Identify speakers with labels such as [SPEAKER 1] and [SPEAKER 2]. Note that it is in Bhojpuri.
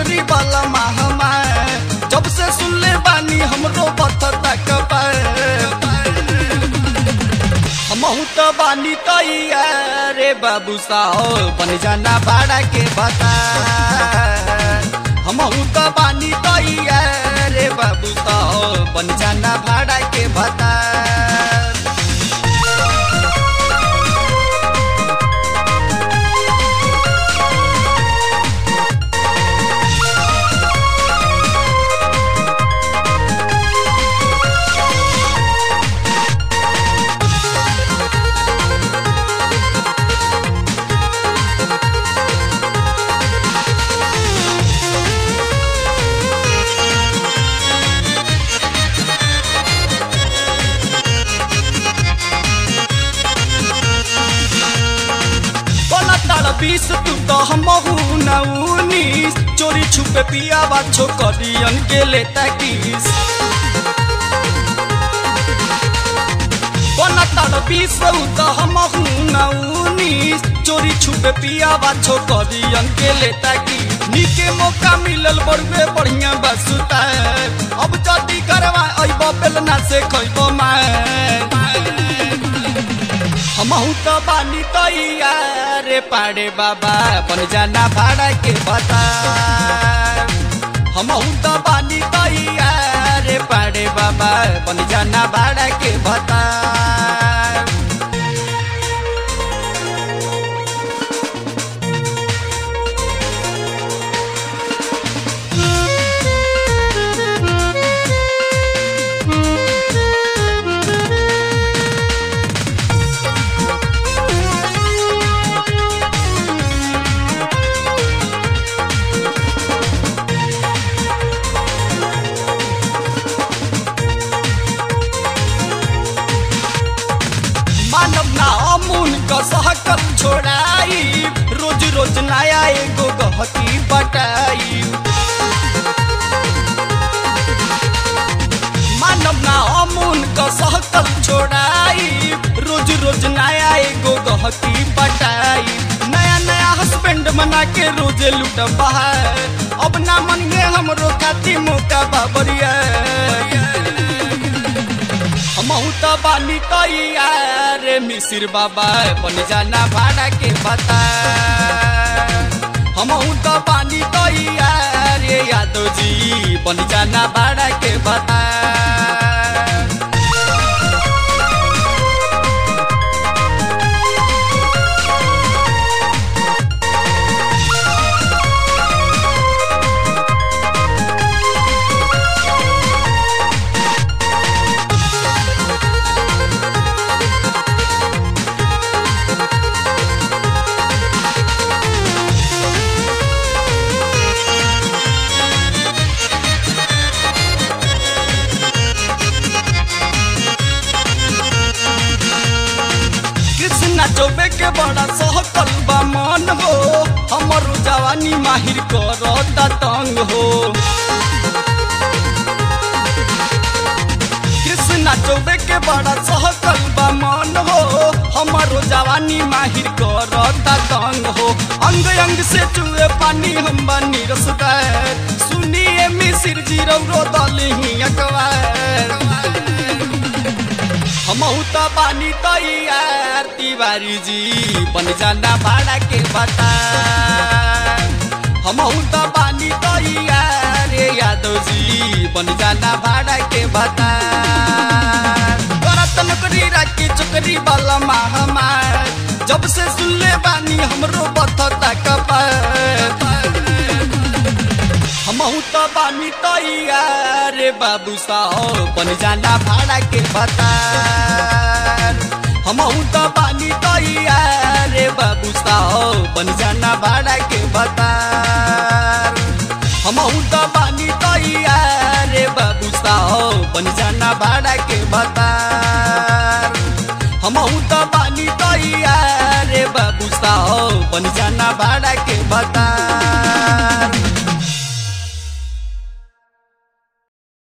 [SPEAKER 1] नौकरी वाला महमा जब से सुन ले बानी हमरो बथता कपार हमहू तो बानी तैया रे बाबू साहो बन जाना भाड़ा के बता हमहू तो बानी तैया रे बाबू साहो बन जाना भाड़ा के बता बोला तारा बीस तू तो हम उन्नीस चोरी छुपे पिया बाछो करियन के लेता किस बोला तारा बीस तू तो हम उन्नीस चोरी छुपे पिया बाछो करियन के लेता की नीके मौका मिलल बड़वे बढ़िया बसुता अब जदी करवा अइबो बेलना से खइबो मार हमहू तो बानी तैया रे पाड़े बाबा बन जाना भाड़ा के बता हमहू तो बानी तैया रे पाड़े बाबा बन जाना भाड़ा के बता मानव ना अमून का सहकल छोड़ाई रोज रोज नया एगो गहकी बटाई मानव ना अमून का सहकल छोड़ाई रोज रोज नया एगो गहकी बटाई नया नया हस्बैंड मना के रोजे लूट बहार अब ना मन में हमरो खाती मौका बाबरिया हमहू तो बानी तैया रे मिसिर बाबा बन जाना भाड़ा के बता हमहू तो बानी तैया रे यादव जी बन जाना भाड़ा के बता कृष्णा चौबे के बड़ा सहकल बा मन हो हमर जवानी माहिर करता तंग हो कृष्णा चौबे के बड़ा सहकल बा मन हो हमरो जवानी माहिर करता तंग हो अंग अंग से चुए पानी हम बनी रसदार सुनिए मिसिर जी रौरो दलही अकबार हमहू तो पानी तैयार तिवारी जी बन जाना भाड़ा के बता हमहू तो पानी तैयार रे यादव जी बन जाना भाड़ा के बता करत नौकरी राखी चुकरी वाला महामार जब से सुनले बानी हमरो बथता कपार हमहू तो बानी तैयार रे बाबू साहो बन जाना भाड़ा के बता हमहू तो बानी तैयार रे बाबू साहो बन जाना भाड़ा के बता हमहू तो बानी तैयार रे बाबू साहो बन जाना भाड़ा के बता हमहू तो बानी तैयार रे बाबू साहो बन जाना भाड़ा के बता